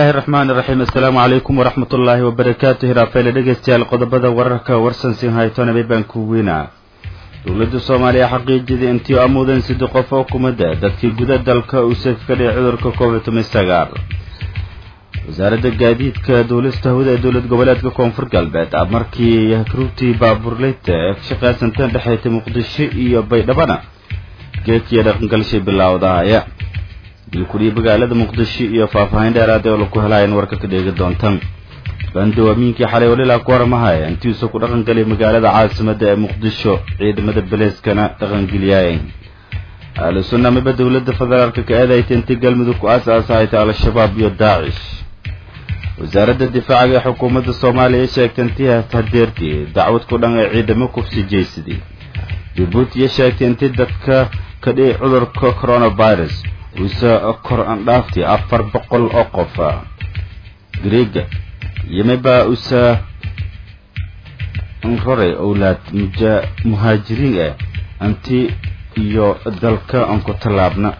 illaahi raxmaan iraxiim assalaamu calaykum waraxmat ullaahi wabarakaatu hiraafeyle dhegeystayaal qodobada wararka warsansin haytonabay baan ku weynaa dowladda soomaaliya xaqiijiyada intii amuudan sidii qof oo kumada dadkii guda dalka uu saka ka dhigay cudurka covid toban sagaal wasaaradda gaadiidka duulista hawada ee dowlad goboleedka koonfur galbeed markii ruugtii baaburleyta ee ka shaqaysanteen dhexeytay muqdisho iyo baydhabana geedkiiyo dhaqangalshay bilaawdahaya dilkudhii magaalada muqdisho iyo faahfaahin dheeraada oo laku helayan warka ka dheegi doontan bandawamiinkii xalay walilaa ku warmahaya intiisu ku dhaqangelay magaalada caasimada ee muqdisho ciidamada beleyskana dhaqangeliyaay ahlu sunna miba dowladda federaalka ka eedayta intii galmudug ku aas-aasahayta al-shabaab iyo daacish wasaaradda difaacaga ee xukuumadda soomaaliya sheegtay intii hadeertii dacwad ku dhan ee ciidamo kufsi jeysadii jabuutiya sheegtay intii dadka ka dhici cudurka coronavirus uuse kor andhaafti afar boqol oo qof greega yimiba usa nrore owlaad muja muhaajiriin ah anti iyo dalka aan ku tallaabna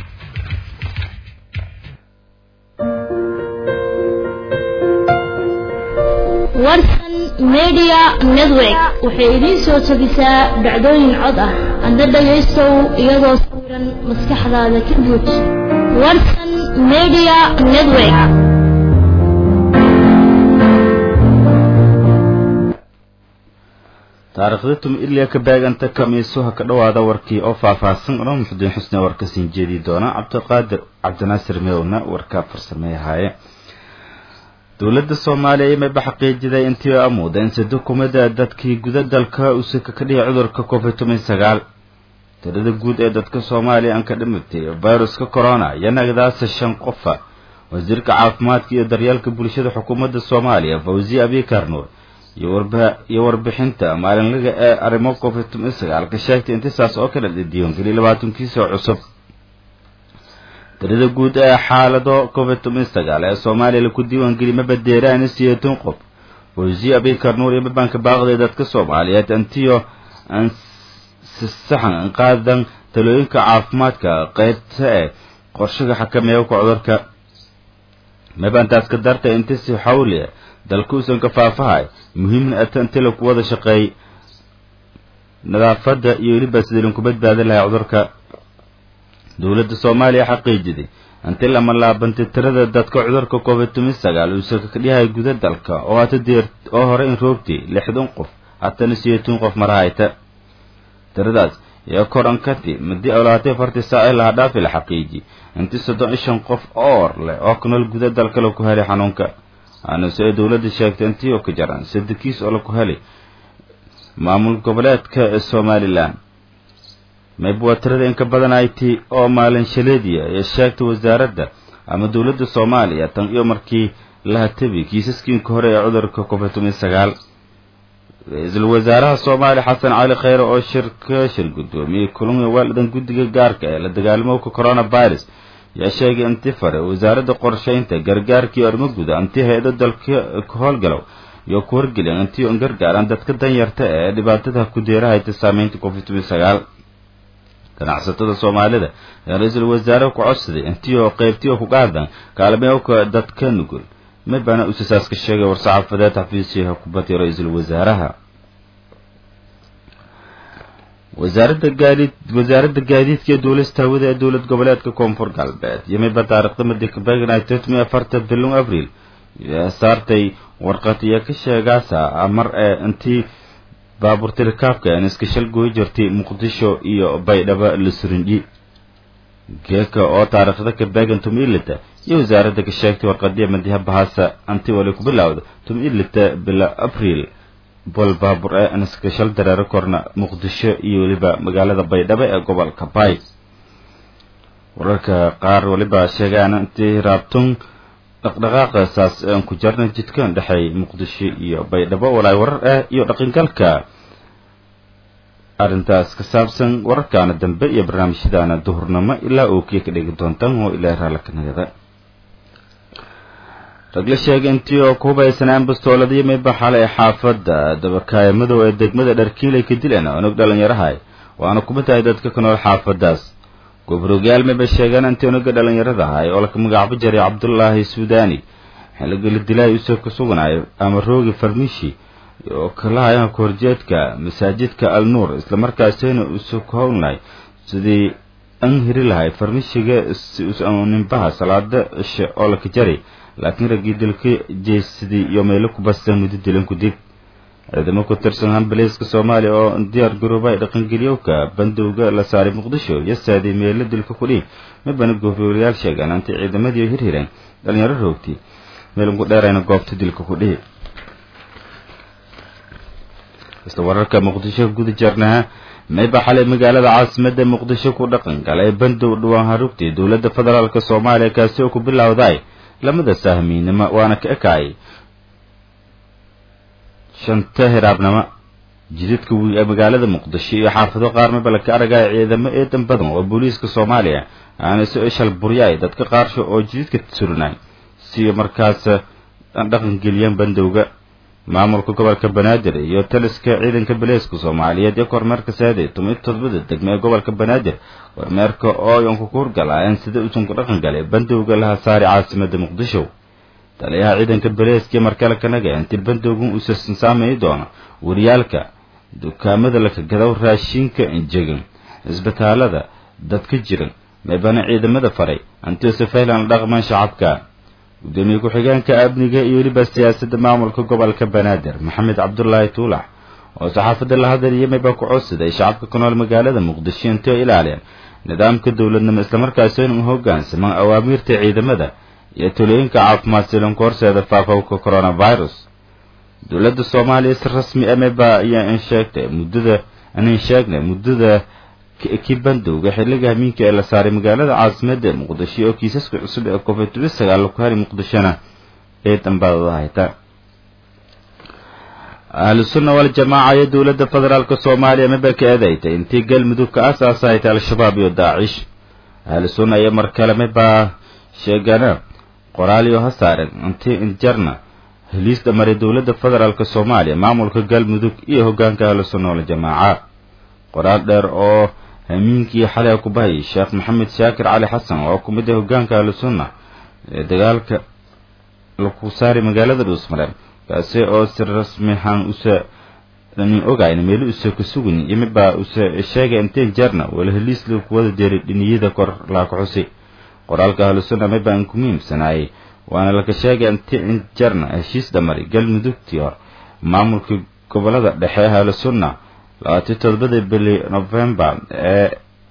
warsan media network waxay idiin soo jebisaa dhacdooyin cod ah hadda dhagaystow iyadoo sawiran maskaxdaada ka buuj warsan media network taariikhda tum ilya ka baaganta kamiisuha ka dhowaada warkii oo faahfaahsan odhan muxudiin xusne warka siin jeedi doona cabdiqaadir cabdinaasir mewna warka farsameeyahaaye dowladda soomaaliya imaba xaqiijiday intii amuuda in sadukumada dadkii guda dalka usaka ka dhihi cudurka covid toban sagaal tirada guud ee dadka soomaaliya aan ka dhimatay viruska corona iyo nagdaasa shan qofa wasiirka caafimaadka iyo daryeelka bulshada xukuumadda soomaaliya fawziye abikarnuur iyo warbixinta maalinlaga ee arrimo covid toban sagaal ka sheegtay intisaas oo kale diiwaangeliya labaatankiisoo cusub tirada guud ee xaalado covid toban sagaal ee soomaaliya laku diiwaangeliya mabadeeraani siyeetan qof fawziye abikarnuur iyo mabanka baaqday dadka soomaaliyeed antiyo saxan qaadan talooyinka caafimaadka qaybta ee qorshaga xakameeya ka cudurka mabantaas ka dartay inti si xawli dalka uusan ka faafahay muhiimna ata inti laku wada shaqeey nadaafadda iyo weliba sidii linku badbaadi lahay cudurka dowladda soomaaliya xaqiijiday inti lama laabantay tirada dadka cudurka covid toban sagaal uusan ka dhihay guda dalka oo hata deer oo hore in roogtay lixdan qof hatana siyeetan qof marahayta tiradaas iyo korankati madii awlaatay fartii saaci laha dhaafi la xaqiiji intii soddon iyo shan qof oor leh oo ku nool guda dalka laku helay xanuunka aanuse ay dowladda sheegtay intii oo ka jaran sadakiis oo laku helay maamul goboleedka ee somalilan mayb waa tirada inka badan ayti oo maalin shaleediya ee sheegtay wasaaradda ama dowladda soomaaliya tan iyo markii la hatabi kiisaskiinka hore ee cudurka covid toban sagaal ra-iisul wasaaraha soomaaliya xasan cali kheyre oo shirka shir guddoomiyey kulmiga waalidan guddiga gaarka ee la dagaalamowka coronavirus yaa sheegay inti fare wasaaradda qorshaynta gargaarkii arrimo guda intii hay-ado dalka ka howlgalow iyo ku horgeliyan intii on gargaaraan dadka danyarta ee dhibaatada ku deerahayta saameynta covid toban sagaal ganacsatada soomaalida ee ra-iisul wasaare ku codsaday intii oo qaybtii oo ku qaadan kaalmeewka dadka nugul mabana usasaas ka sheegay war-saxaafadeed xafiisyaha kubadii ra-iisul wasaaraha wasaaradda gaadiid wasaaradda gaadiidka ee duulista hawada ee dowlad goboleedka koonfur galbeed iyo miba taarikhda madikabegnay totmi afarta bilon abril saartay warqad iyo ka sheegaasa mar ee intii baabuurta rikaabka aan iska shal gooyi jirtay muqdisho iyo baydhabo la surindhi geeka oo taariikhda ka beegan tumilita iyo wasaaradda ka sheegtay warqadiya madiha bahasa anti wali ku bilowda tumilita bila abril bol baabur ee aan iska shal dareero korna muqdisho iyo weliba magaalada baydhabo ee gobolka bay wararka qaar waliba sheegaan intii raabtun dhaqdhaqaaqa saas aan ku jarna jidkan dhexay muqdisho iyo baydhabo walaay warar ah iyo dhaqangalka arrintaas ka saabsan wararkaana dambe iyo barnaamijyadaana duhurnimo ilaa ookiya ka dhigi doontaan oo ilaa raalkanagada ragla sheegay intii oo ku hubaysanaan bastooladiyo mayba xalay xaafadda dabakaaya madow ee degmada dharkiilay ka dileen onog dhalinyarahay waana kuma tahay dadka ka nool xaafadaas gobrogyaal mayba sheegaan intii onoga dhalinyarada ahay oo laka magacaabo jaray cabdulaahi suudani xilliga la dilay usoo ka suganayo ama roogi farmishi oo kalahayan kahorjeedka masaajidka al nuur islamarkaasina usoo ka howlnahay sidii an hiri lahay farmishiga nimbaha salaada cishe oo laka jari laakiin raggii dilka jeesadii iyo meelo ku bastan muddo dilan ku dig ciidamo ku tirsan hambaliiska soomaaliya oo diyaar garoobay dhaqangeliyowka bandowga la saaray muqdisho iyo saadii meelo dilka kudhihi mabana goofyoolayaal sheegaan antay ciidamadii hirhireen dhalinyaro roogti meelunku dheerayna goobta dilka ku dhihi isla wararka muqdisho guda jarnaha mayba xalay magaalada caasimada muqdisho ku dhaqan galay bandow dhawaan harugtii dowladda federaalk soomaaliya kaasi oo ku bilowday lamada sahmiinimo waana ka ekaayay shanta hiraabnimo jidadka wiil ee magaalada muqdisho iyo xaafado qaar maba laka aragaya ciidamo eedan badan oo booliiska soomaaliya aana soo ishal buryaay dadka qaarsho oo jidadka surinay siyo markaas dhaqan geliyeen bandowga maamulka gobolka banaadir iyo taliska ciidanka baleeska soomaaliyeed iyo kormeerka saade tumi todobada degme ee gobolka banaadir kormeerka oo yanku ku hurgalaayeen sida usanku dhaqan galay bandowga laha saari caasimada muqdisho taliyaha ciidanka baleeskiyo markale kanaga inti bandowgan uusasan saameyi doono wariyaalka dukaamada laka gadaw raashinka injegan cisbitaalada dadka jiran maybana ciidamada faray antiose faylan la dhaqmaan shacabka gudoomiye ku-xigeenka amniga iyo weliba siyaasadda maamulka gobolka banaadir maxamed cabdulaahi tuulax oo saxaafadda la hadaliyay mayba ku codsaday shacabka ku nool magaalada muqdisho intay oo ilaaliyeen nidaamka dowladnimo islamarkaasina u hoggaansamaan awaamiirta ciidamada iyo talooyinka caafimaad silanku horseeda faafowka coronavirus dowladda soomaaliya si rasmi a mayba ayaa in sheegtay muddada anin sheegnay muddada kii bandowga xilliga hamiinka ee la saaray magaalada caasimada ee muqdisho oo kiisaska cusub ee covid sagaal ku hari muqdishona ee dambadada hayta ahlu sunna waljamaaca iyo dowladda federaalk soomaaliya maba ka eedaytay intii galmudug ka asaasa haytay al-shabaab iyo daacish ahlu sunna iyo mar kale mabaa sheegana qoraaliyo ha saaren intii injarna heliis dhamaray dowladda federaalk soomaaliya maamulka galmudug iyo hogaanka ahlu sunna waljamaaca qoraal dheer oo hamiinkii xalay ku bahayay sheekh maxamed shaakir cali xasan oo ku mid ah hogaanka ahlu sunna ee dagaalka laku saari magaalada dhuusmareen kaasi oo si rasmihan usa dhanin ogayn meelo usa ka sugin iyo midbaa usa sheegay inteen jeerna wala heliis la kuwada deeray dhiniyada kor laaka xusi qoraalka ahlu sunna midbaa in ku muhiimsanaayay waana laka sheegay inteen jeerna heshiis dhamari galmudugtii hor maamulka gobolada dhexe ee ahlu sunna labaatiyo todobada bili novembar ee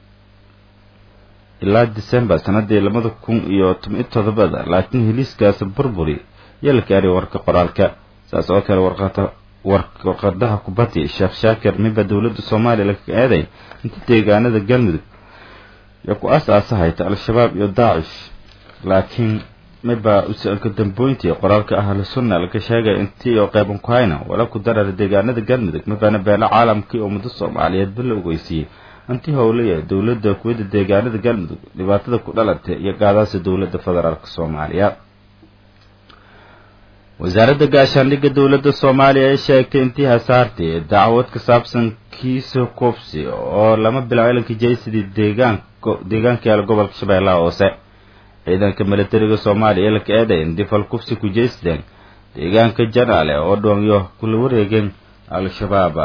ilaa december sanadii labada kun iyo toban iyo todobada laakiin heliiskaasi burburi yaa la gaaray warka qoraalka saas oo kale warqata warqadaha kubati sheekh shaakir miba dowladda soomaaliya laga eeday inta deegaanada galmudug iyo ku as-aasa hayta al-shabaab iyo daacish laakiin miba usanka dambooyntii qoraalka ahlu sunna laga sheegay intii oo qeyban ku hayna wala ku darara deegaanada galmudug mibana beelo caalamkii oo muddo soomaaliyeed ba la ogeysiiyey intii howlaya dowladda kuwada deegaanada galmudug dhibaatada ku dhalatay iyo gaadaasa dowladda federaalk soomaaliya wasaaradda gaashaandhigga dowladda soomaaliya ay sheegtay intii hasaartay dacwad ka saabsan kiisa koobsi oo lama bilow ilankii jaysidii deegaan deegaanka yaala gobolka shabeellaha hoose ciidanka milatariga soomaaliya laka eeday in difal kufsi ku jeysteen deegaanka janaale oo dhoonyo kula wareegeen al-shabaab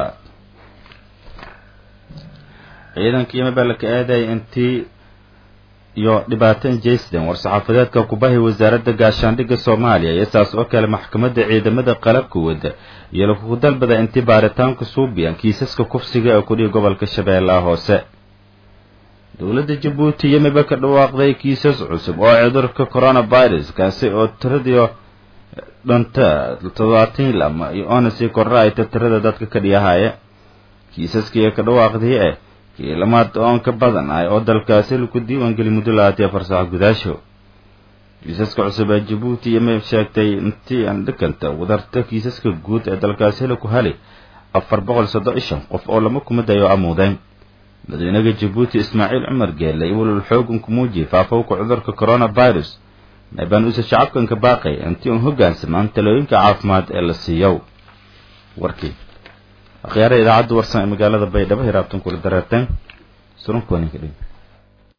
ciidanka yimaba laka eeday intii iyo dhibaato jeysden war-saxaafadeedka kubahi wasaaradda gaashaandhigga soomaaliya iyo saas oo kale maxkamadda ciidamada qalabka wada iyo lakugu dalbada intii baaritaanku suubiyan kiisaska kufsiga ee kudhihi gobolka shabeellaha hoose dowladda jabuuti yimiba ka dhawaaqday kiisas cusub oo cudurka coronavirus kaasi oo tiradiio dhanta toddobaatan lama iyo oona sii korra ayta tirada dadka ka dhiyahaya kiisaskii ka dhawaaqdii eh kiilamaad oon ka badan ah oo dalkaasi laku diiwaangeli muddo lahaatee farsaxo gudaasho kiisaska cusub ee jabuuti yimib sheegtay intii aan dhikanta wadarta kiisaska guud ee dalkaasi laku heli afar boqol soddon iyo shan qof oo lama kumadayo amuudeen madaxweynaha jabuuti ismaaciil cumar geelle iyo walal xoogan ku muujiyey faafowka cudurka coronavirus meebaan usa shacabkanka baaqay intii uun hoggaansamaan talooyinka caafimaad ee la siiyow warkii akhyaara idaacadda warsan ee magaalada baydhabo hiraabtan kula dareerteen surunkuwaninka dhin